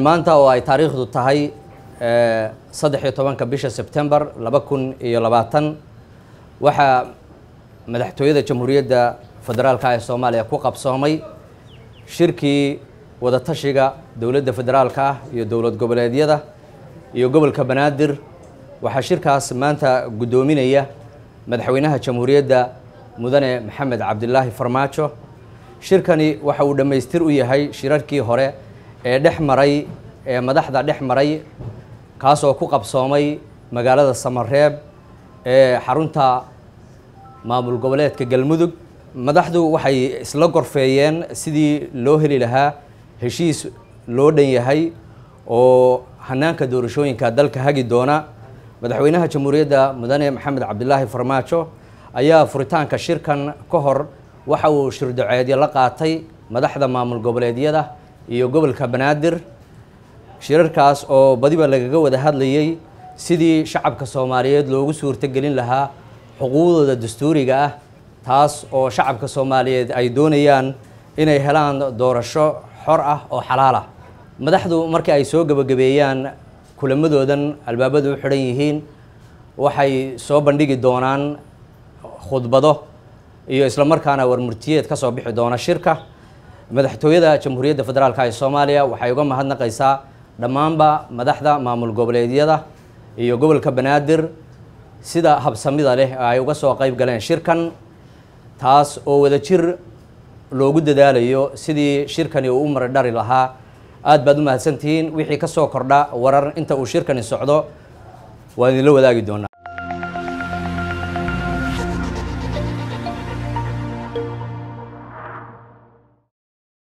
maanta oo ay taariikhdu tahay saddex iyo tobanka bisha sebtembar laba kun iyo labaatan waxaa madaxtooyada jamhuuriyadda federaalka ee soomaaliya ku qabsoomay shirkii wadatashiga dowladda federaalka ah iyo dowlad goboleedyada iyo gobolka banaadir waxaa shirkaas maanta guddoominaya madaxweynaha jamhuuriyadda mudane maxamed cabdilaahi farmaajo shirkani waxa uu dhammaystir u yahay shirarkii hore ee dhex maray ee madaxda dhex maray kaasoo ku qabsoomay magaalada samareeb ee xarunta maamul goboleedka galmudug madaxdu waxay isla gorfeeyeen sidii loo heli lahaa heshiis loo dhan yahay oo hanaanka doorashooyinka dalka hagi doona madaxweynaha jamhuuriyadda mudane maxamed cabdilaahi farmaajo ayaa furitaanka shirkan ka hor waxa uu shirdaceedyo la qaatay madaxda maamul goboleedyada iyo gobolka banaadir shirarkaas oo badiba lagaga wada hadlayay sidii shacabka soomaaliyeed loogu suurtogelin lahaa xuquuqdooda dastuuriga ah taas oo shacabka soomaaliyeed ay doonayaan inay helaan doorasho xor ah oo xalaal ah madaxdu markii ay soo gebagabeeyaan kulamadoodan albaabadu u xidhan yihiin waxay soo bandhigi doonaan khudbado iyo isla markaana warmurtiyeed ka soo bixi doona shirka madaxtooyada jamhuuriyadda federaalk ee soomaaliya waxay uga mahadnaqaysaa dhammaanba madaxda maamul goboleedyada iyo gobolka banaadir sida habsamida leh ay uga soo qayb galeen shirkan taas oo wadajir loogu dadaalayo sidii shirkani uu u maridhari lahaa aad baad u mahadsantihiin wixii ka soo kordha warar inta uu shirkani socdo waan idinla wadaagi doonaa